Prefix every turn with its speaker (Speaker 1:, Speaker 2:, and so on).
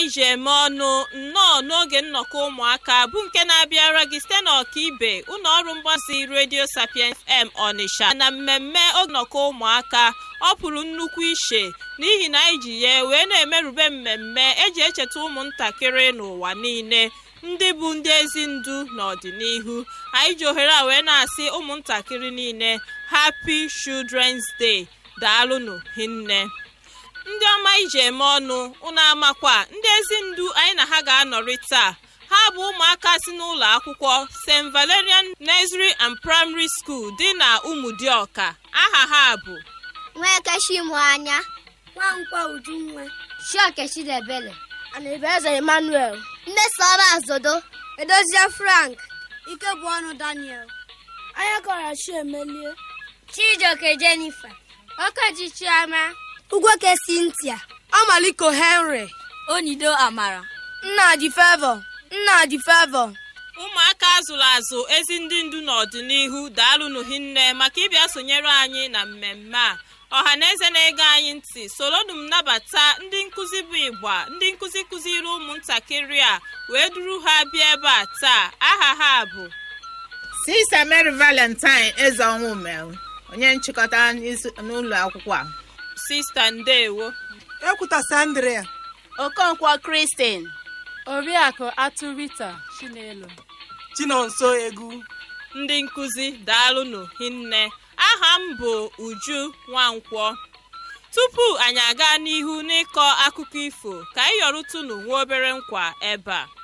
Speaker 1: ji eme ọnụ nnọọ n'oge nnọkọ ụmụaka bụ nke na-abịara gị site n'ọkaibe ụlọ ọrụ mgbasa redio sapiens m ọnịsha na mmemme oge nnọkọ ụmụaka ọ pụrụ nnukwu iche n'ihi na anyị ji ya wee na-emerube mmemme eji echeta ụmụntakịrị n'ụwa niile ndị bụ ndị ezi ndu n'ọdịnihu anyị ji ohere a wee na-asị ụmụntakịrị niile happy children's day daalụnụ hinne ndị ọma iji eme ọnụ ụnụ amakwa ndị ezi ndu anyị na ha ga-anọrị taa ha bụ ụmụaka si n'ụlọ akwụkwọ st valerian nursery and primary school dị na ụmụdịọka aha ha bụ
Speaker 2: nwekechimụ anya
Speaker 3: nwankwọ ujunwa
Speaker 2: chiokechidebele
Speaker 3: anaebeze emmanuel
Speaker 2: mmesoma azodo
Speaker 3: edozie frank ike bụ ọnụ daniel anya kọrọ chiemelie
Speaker 2: chijioke jennifer
Speaker 3: okeji chiama
Speaker 2: ugwoke cynthia
Speaker 3: ọmaliko henry
Speaker 2: onido amara
Speaker 3: nnadi fevo nnadi fevo
Speaker 1: ụmụaka azụrụ azụ ezi ndị ndu n'ọdịnihu daalụnụ hinne maka ịbịa sonyere anyị na mmemme a ọha na eze na-ege anyị ntị soronụ m nabata ndị nkụzi bụ ịgba ndị nkụzi kụziri ụmụntakịrị a wee duru ha bịa ebe a taa aha ha bụ
Speaker 4: Sista Mary Valentine eze ọnwụ mere onye nchịkọta n'isi- n'ụlọ akwụkwọ a
Speaker 1: sista ndewo
Speaker 5: ekwuta sandria
Speaker 6: okonkwo kristin
Speaker 7: oriakụ atụrita chinelo
Speaker 5: chinonso egwu
Speaker 1: ndị nkụzi daalụnụ hinne aha m bụ uju nwankwọ tupu anyị aga n'ihu n'ịkọ akụkọ ifo ka anyị yọrụtụnụ nwa obere nkwa ebe a